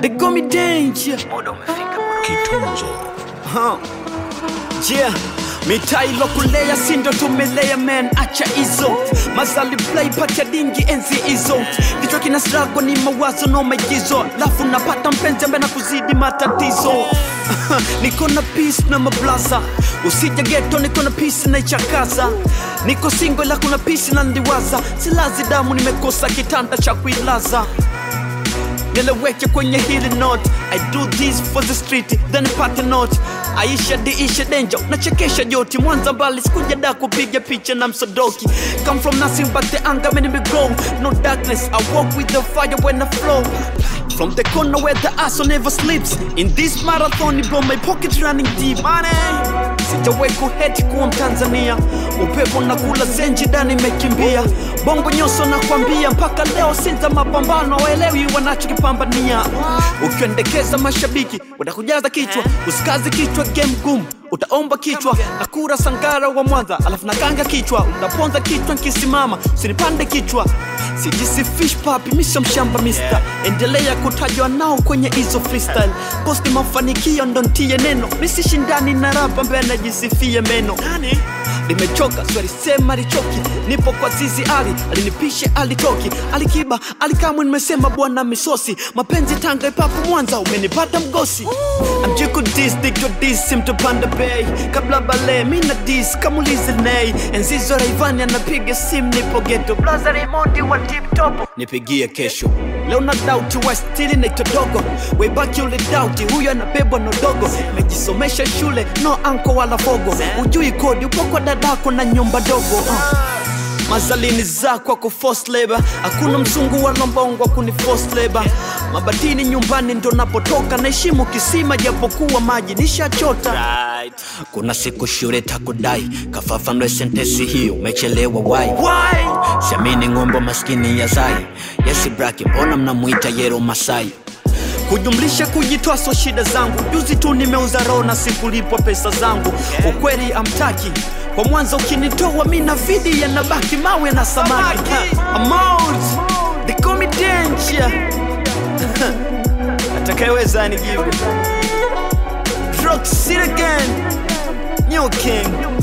They call me danger. Kitunzo. Huh. Yeah. mitaa ilokulea sindo tumelea man acha hizo mazali play pacha dingi enzi hizo kichwa kina strago ni mawazo no maigizo lafu napata mpenzi ambaye na kuzidi matatizo niko na peace na mablasa usija geto niko na peace na ichakaza niko singo ila kuna peace na ndiwaza silazi damu nimekosa kitanda cha kuilaza nileweke kwenye hili note i do this for the street then pate note aisha diisha denja nachekesha joti mwanza mbali sikuja da kupiga picha na msodoki come from nothing but the anger made me grow no darkness i walk with the fire when i flow From the corner where the asshole never sleeps In this marathon bro my pocket running deep Money Sijawahi kuheti kuwa Mtanzania Upepo na kula zenji dani imekimbia Bongo nyoso na kwambia mpaka leo sinza mapambano waelewi wanachokipambania Ukiendekeza mashabiki watakujaza kichwa Usikazi kichwa game gumu utaomba kichwa na kura sangara wa mwanza alafu nakanga kichwa utaponza kichwa nkisimama usinipande kichwa sijisifish papi misha mshamba mister endelea kutajwa nao kwenye hizo freestyle posti mafanikio ndo ntie neno misishindani na rapa ambaye anajisifia meno limechoka swalisema lichoki nipo kwa zizi ali alinipishe alitoki alikiba alikamwe nimesema bwana misosi mapenzi tanga ipapo mwanza umenipata mgosi amjiku dis digyo dis mtopanda bei kabla bale mina dis kamulize nei enzizo raivani anapiga sim nipo geto blaza raimondi wa tip top nipigie kesho leo na dauti wastili naitodogo webaki ule dauti huyo anabebwa na dogo mejisomesha shule no anko wala fogo ujui kodi upo kwa dadako na nyumba dogo uh mazalini zako ako forced labor hakuna mzungu wala mbongo kuni forced labor mabatini nyumbani ndo napotoka naheshimu kisima japokuwa maji nishachota right. kuna siku shule takudai kafafanue sentesi hiyo umechelewa wai why? siamini ng'ombe maskini ya zai yesi braki mbona mnamwita yero masai kujumlisha kujitoa so shida zangu juzi tu nimeuza roho na sikulipwa pesa zangu ukweli amtaki kwa mwanzo ukinitoa mi na vidi yanabaki mawe na samaki Ha, amount they call me danger atakayeweza anijibu Rock City again New King